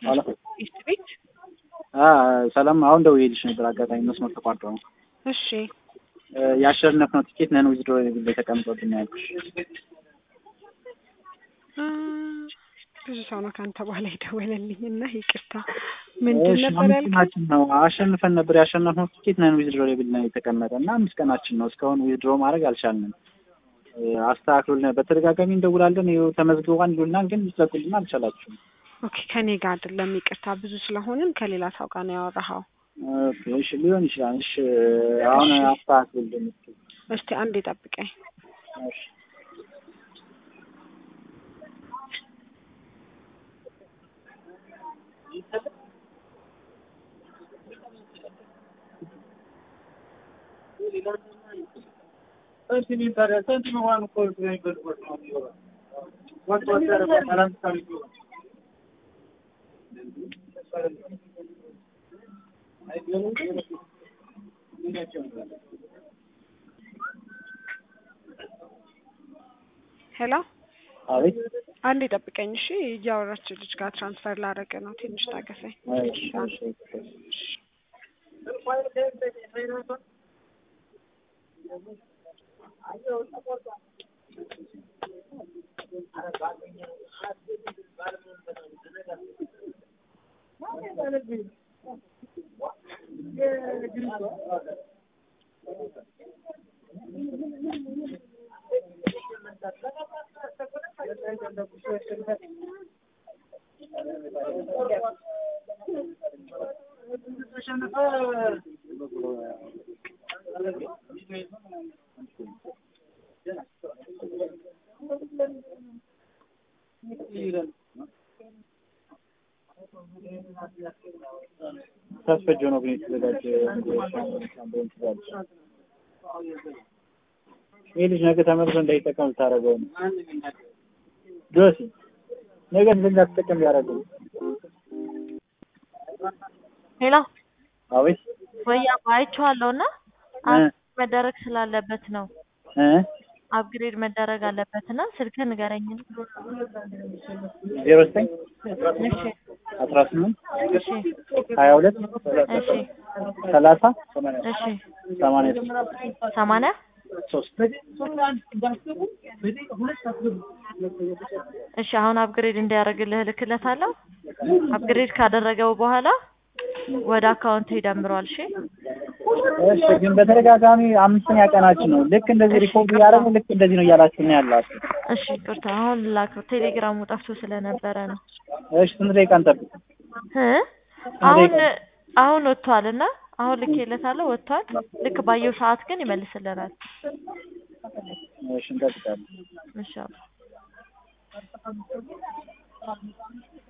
ሄሎ ኢስት ቤት አ ሰላም። አሁን ደውዬልሽ ነበር፣ አጋጣሚ መስመር ተቋርጦ ነው። እሺ ያሸነፍነው ቲኬት ነን ዊዝድሮ ላይ ተቀምጦብን ያልኩሽ። እ ብዙ ሰው ነው ከአንተ በኋላ የደወለልኝ እና ይቅርታ። ምንድን እሺ፣ ነበር አምስት ያልከኝ? ቀናችን ነው አሸንፈን ነበር። ያሸነፍነው ቲኬት ነን ዊዝድሮ ላይ ብለን የተቀመጠ እና አምስት ቀናችን ነው። እስካሁን ዊዝድሮ ማድረግ አልቻልንም። እ አስተካክሉልን። በተደጋጋሚ እንደውላለን። ይኸው ተመዝግቧን ይሉናል፣ ግን ልትለቁልን አልቻላችሁም። ኦኬ ከኔ ጋር አይደለም ይቅርታ። ብዙ ስለሆንን ከሌላ ሰው ጋር ነው ያወራኸው። ኦኬ፣ እሺ ሊሆን ይችላል። እሺ አሁን እሺ። አስተካክሉልን እስኪ። እስቲ አንዴ ጠብቀኝ። እሺ ሄሎ አቤት። አንዴ ጠብቀኝ እሺ። እያወራች ልጅ ጋር ትራንስፈር ላደርግ ነው። ትንሽ ታገሰኝ። እሺ እሺ ታስፈጀ ነው ግን የተዘጋጀ ይህ ልጅ ነገ ተመልሶ እንዳይጠቀም ልታደርገው ነው። ጆሲ ነገ እንዳትጠቀም ሊያደርገው ነው። ሄሎ አቤት ወይ አይቼዋለሁ እና እ መደረግ ስላለበት ነው እ አፕግሬድ መደረግ አለበት እና ስልክህን ንገረኝ። ዜሮ ዘጠኝ እሺ አስራ ስምንት እሺ ሀያ ሁለት እሺ ሰላሳ እሺ ሰማንያ ሰማንያ ሶስት እሺ አሁን አፕግሬድ እንዲያደርግልህ እልክለታለሁ። አፕግሬድ ካደረገው በኋላ ወደ አካውንት ይደምረዋል። እሺ እሺ ግን በተደጋጋሚ አምስተኛ ቀናችን ነው። ልክ እንደዚህ ሪኮርድ እያደረጉ ልክ እንደዚህ ነው እያላችሁ ነው ያላችሁ። እሺ ይቅርታ፣ አሁን ላክ ቴሌግራሙ ጠፍቶ ስለነበረ ነው። እሺ ስንት ደቂቃ እንጠብቅ? እ አሁን አሁን ወጥቷል እና አሁን ልኬለታለሁ ወጥቷል። ልክ ባየው ሰዓት ግን ይመልስልናል። እሺ እንጠብቃለን። ኢንሻአላህ